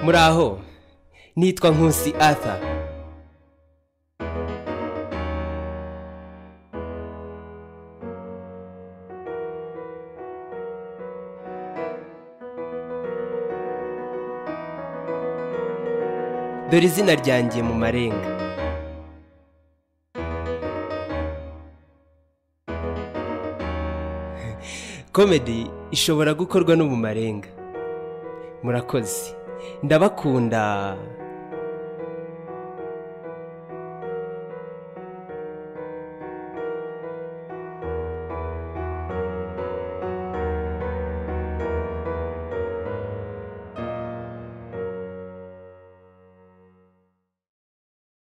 muraho nitwa nkusi arthur dore izina ryanjye mu marenga komedi ishobora gukorwa no mu marenga murakoze ndabakunda